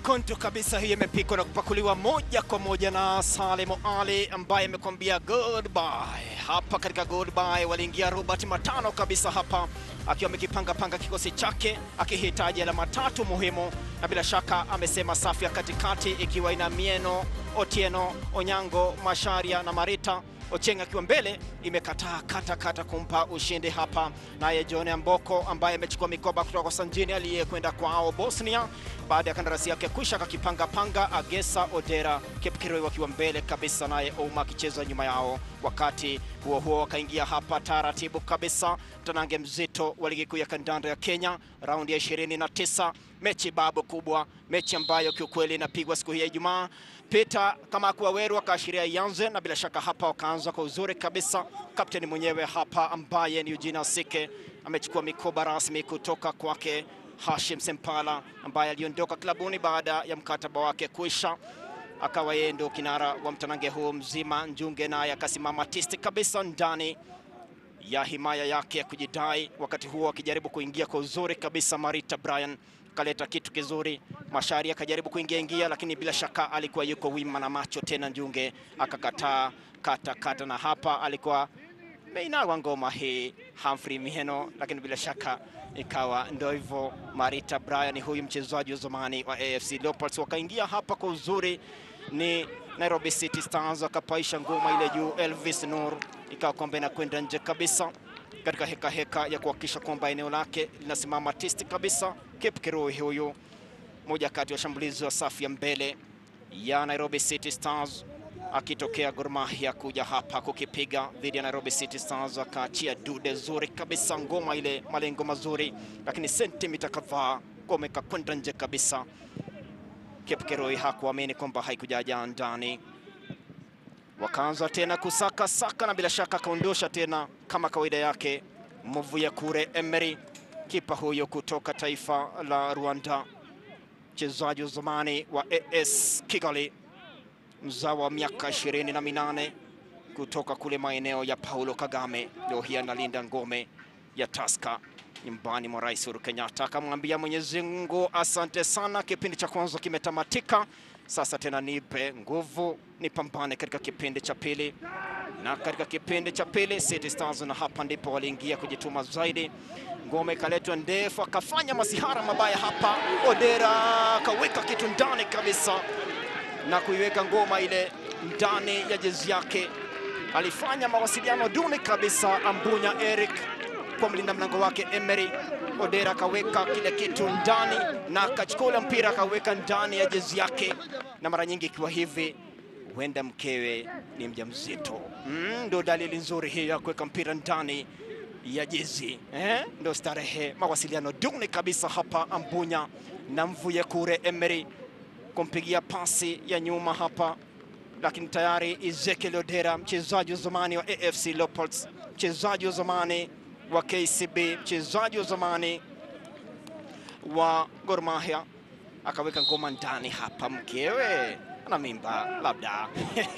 Konto kabisa hii imepikwa na kupakuliwa moja kwa moja na Salemo Ali ambaye amekwambia goodbye. Hapa katika goodbye waliingia Robert Matano kabisa hapa akiwa amekipanga panga kikosi chake akihitaji alama tatu muhimu, na bila shaka amesema safu ya katikati ikiwa ina Mieno, Otieno, Onyango, Masharia na Marita Ocheng akiwa mbele imekataa kata kata kumpa ushindi hapa. Naye John Amboko ambaye amechukua mikoba kutoka kwa Sanjini aliyekwenda kwao Bosnia baada ya kandarasi yake kwisha, akakipanga panga Agesa Odera Kipkiroi wakiwa mbele kabisa, naye Ouma akicheza nyuma yao. Wakati huo huo wakaingia hapa taratibu kabisa, mtanange mzito wa ligi kuu ya kandanda ya Kenya, raundi ya 29, mechi babu kubwa, mechi ambayo kiukweli inapigwa siku hii ya Ijumaa. Peter kama Waweru akaashiria ianze, na bila shaka hapa wakaanza kwa uzuri kabisa. Kapteni mwenyewe hapa ambaye ni Eugene Asike amechukua mikoba rasmi kutoka kwake Hashim Sempala ambaye aliondoka klabuni baada ya mkataba wake kuisha, akawa yeye ndio kinara wa mtanange huu mzima. Njunge naye akasimama tisti kabisa ndani ya himaya yake ya kujidai, wakati huo akijaribu kuingia kwa uzuri kabisa. Marita Brian kaleta kitu kizuri, Mashari akajaribu kuingia ingia, lakini bila shaka alikuwa yuko wima na macho tena. Njunge akakataa kata kata, na hapa alikuwa meinawa ngoma hii Humphrey Mieno, lakini bila shaka ikawa ndio hivyo. Marita Brian huyu mchezaji wa zamani wa AFC Leopards wakaingia hapa kwa uzuri, ni Nairobi City Stars akapaisha ngoma ile juu. Elvis Nur ikawa kwamba inakwenda nje kabisa katika heka heka ya kuhakikisha kwamba eneo lake linasimama tisti kabisa. Kip Kirui huyu moja kati ya washambulizi wa safu ya mbele ya Nairobi City Stars akitokea Gor Mahia kuja hapa kukipiga dhidi ya Nairobi City Stars, akaachia dude zuri kabisa, ngoma ile malengo mazuri, lakini sentimita kadhaa ngoma ikakwenda nje kabisa. Kipkeroi hakuamini kwamba haikujaja ndani, wakaanza tena kusaka saka, na bila shaka akaondosha tena kama kawaida yake Muvuya Kure Emery, kipa huyo kutoka taifa la Rwanda, mchezaji wa zamani wa AS Kigali mzawa wa miaka ishirini na minane kutoka kule maeneo ya Paulo Kagame. Leo hii analinda ngome ya Taska nyumbani mwa Rais Uhuru Kenyatta. Akamwambia Mwenyezi Mungu asante sana, kipindi cha kwanza kimetamatika, sasa tena nipe nguvu nipambane katika kipindi cha pili. Na katika kipindi cha pili City Stars, na hapa ndipo waliingia kujituma zaidi. Ngome ikaletwa ndefu, akafanya masihara mabaya hapa. Odera akaweka kitu ndani kabisa na kuiweka ngoma ile ndani ya jezi yake. Alifanya mawasiliano duni kabisa Ambunya Eric kwa mlinda mlango wake Emery. Odera akaweka kile kitu ndani na akachukua ule mpira akaweka ndani ya jezi yake, na mara nyingi ikiwa hivi huenda mkewe ni mjamzito. Mm, ndo dalili nzuri hii ya kuweka mpira ndani ya jezi eh? Ndo starehe. Mawasiliano duni kabisa hapa Ambunya na Mvuye Kure Emery kumpigia pasi ya nyuma hapa, lakini tayari Ezekiel Odera, mchezaji wa zamani wa AFC Leopards, mchezaji wa zamani wa KCB, mchezaji wa zamani wa Gor Mahia, akaweka ngoma ndani hapa. Mkewe ana mimba labda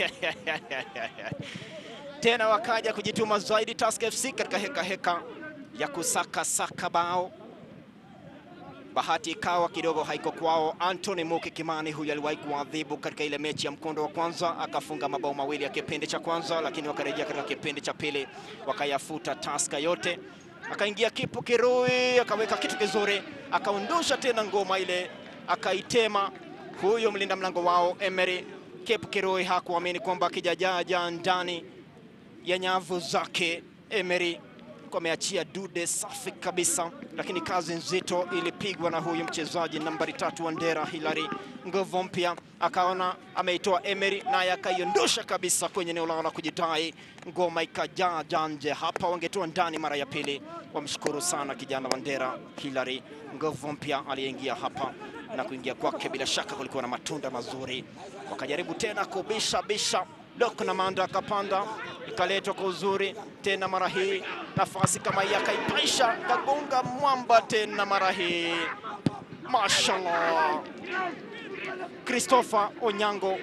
tena wakaja kujituma zaidi Tusker FC katika heka heka ya kusaka saka bao bahati ikawa kidogo haiko kwao. Anthony Muki Kimani huyu aliwahi kuadhibu katika ile mechi ya mkondo wa kwanza, akafunga mabao mawili ya kipindi cha kwanza, lakini wakarejea katika kipindi cha pili wakayafuta Taska yote. Akaingia Kipu Kirui akaweka kitu kizuri, akaondosha tena ngoma ile, akaitema huyo mlinda mlango wao Emery. Kipu Kirui hakuamini kwamba akijajaja ndani ya nyavu zake Emery ameachia dude safi kabisa, lakini kazi nzito ilipigwa na huyu mchezaji nambari tatu wa Ndera Hilary nguvu mpya, akaona ameitoa Emery naye akaiondosha kabisa kwenye eneo lao la kujidai, ngoma ikajaa janje hapa, wangetoa ndani mara ya pili. Wamshukuru sana kijana wa Ndera Hilary nguvu mpya aliyeingia hapa na kuingia kwake, bila shaka kulikuwa na matunda mazuri. Wakajaribu tena kubisha bisha Dok na Manda akapanda ikaletwa kwa uzuri tena, mara hii nafasi kama hii akaipaisha, kagonga mwamba tena, mara hii mashallah. Christopher Onyango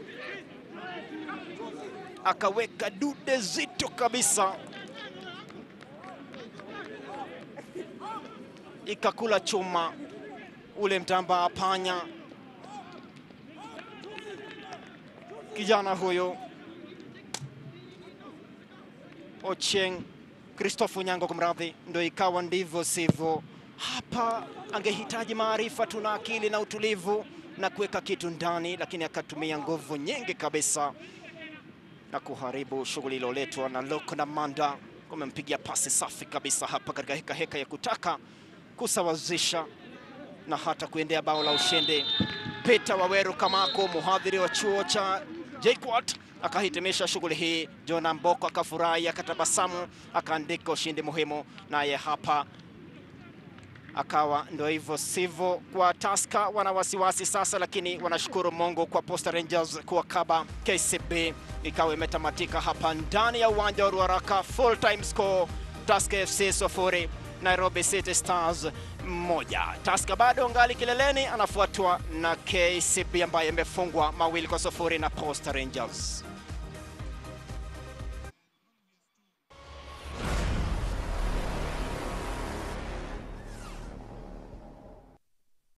akaweka dude zito kabisa, ikakula chuma ule mtamba panya kijana huyu Ochieng Christopher Nyango, kumradhi, ndo ikawa ndivyo sivyo. Hapa angehitaji maarifa tu na akili na utulivu na kuweka kitu ndani, lakini akatumia nguvu nyingi kabisa na kuharibu shughuli iliyoletwa na Loko na Manda. Kumempigia pasi safi kabisa hapa katika heka heka ya kutaka kusawazisha na hata kuendea bao la ushindi. Peter Waweru Kamako, mhadhiri wa chuo cha JKUAT, akahitimisha shughuli hii. Jona Mboko akafurahi, akatabasamu, akaandika ushindi muhimu, naye hapa akawa ndo hivyo sivyo. Kwa Tusker wana wasiwasi sasa, lakini wanashukuru Mungu kwa Posta Rangers kuwakaba KCB. Ikawa imetamatika hapa ndani ya uwanja wa Ruaraka, full time score Tusker FC sufuri Nairobi City Stars moja. Tusker bado ngali kileleni, anafuatwa na KCB ambaye imefungwa mawili kwa sufuri na Posta Rangers.